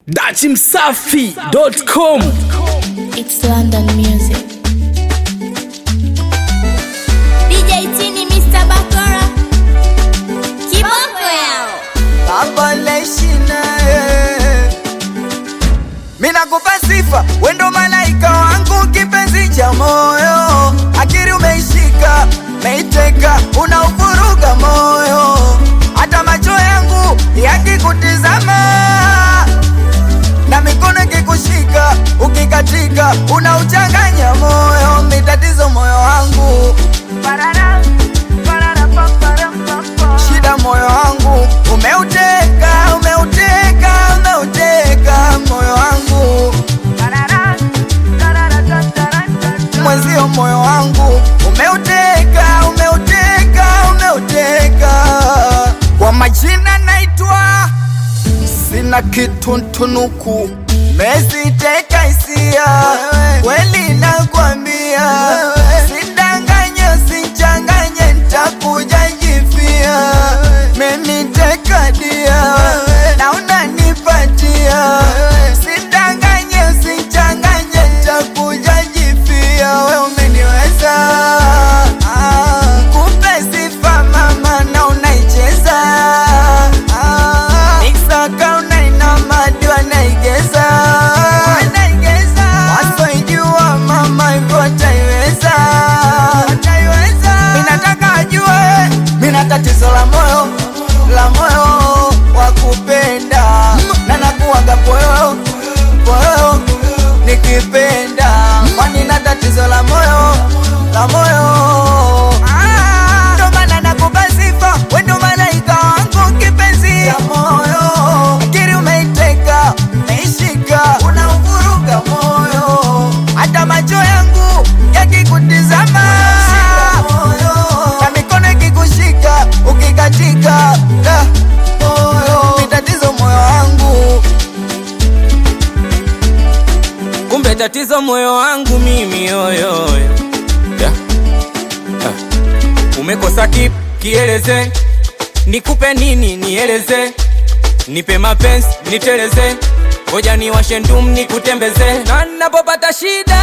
dachimsafi.com It's London music. DJ Tini, Mr. Bakora. Kiboko yao. Baba naishi naye, mina kupa sifa, wendo malaika wangu, kipenzi cha moyo, akili umeishika, meiteka, unauvuruga moyo, hata macho yangu yakikutizama na mikono ikikushika, ukikatika, unauchanganya moyo, mitatizo moyo wangu shida moyo wangu umeuteka, umeuteka, umeuteka moyo wangu mwenzio, moyo wangu umeuteka, umeuteka, umeuteka. Kwa majina naitwa sina kitu ntunuku, meziteka hisia kweli, nakwambia sidanganye, usichanganye, ntakuja jifia, meniteka dia na unanipatia, sidanganye, usichanganye, ntakuja jifia, we umeniweza Ah, kumbe sifa mama na unaicheza Ah, Nikisaka unainama ndio naigeza wasoijua mama hivyo wataiweza minataka ajue mina tatizo la moyo la moyo wa kupenda na nakuwaga poyo poyo nikipenda kwani na tatizo la moyo la moyo Ah, ndo maana nakupa sifa wendo malaika wangu kipenzi ya moyo akili umeiteka meishika unauvuruga moyo hata macho yangu yakikutizama na mikono ikikushika ukikatika da, moyo ni tatizo moyo wangu kumbe tatizo moyo wangu mimi yoyo yeah. ah. umekosa kip kieleze nikupe nini nieleze nipe mapenzi niteleze ngoja niwashe ndum nikutembeze na napopata shida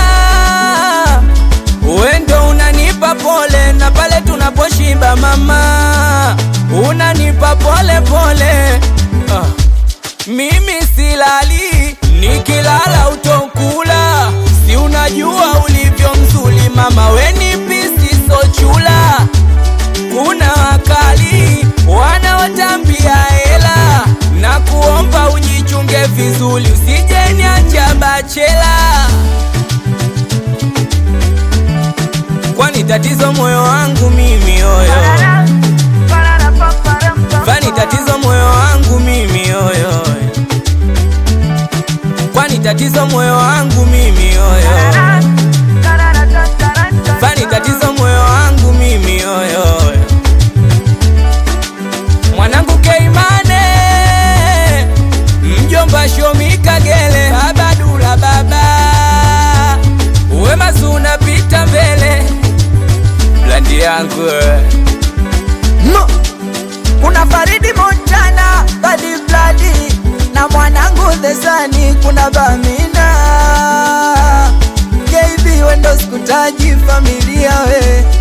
wendo unanipa pole na pale tunaposhiba mama unanipa pole pole ah. Mimi silali, nikilala utokula. Si unajua ulivyo mzuri mama, weni pisi sochula. Kuna wakali wanaotambia hela, na kuomba ujichunge vizuri, usije niacha bachela. Kwani tatizo moyo wangu mimi yoyo, kwani tatizo moyo wangu mimi yoyo kwani tatizo moyo wangu mimi yoyo kwani tatizo moyo wangu mimi yoyo mwanangu Keimane mjomba Shomi Kagele baba Dula baba uwe mazuna pita mbele blandi yangu eh. No. Kuna Faridi Montana, Badi Bladi na mwanangu Thesani, kuna Bamina KB wendo sikutaji familia we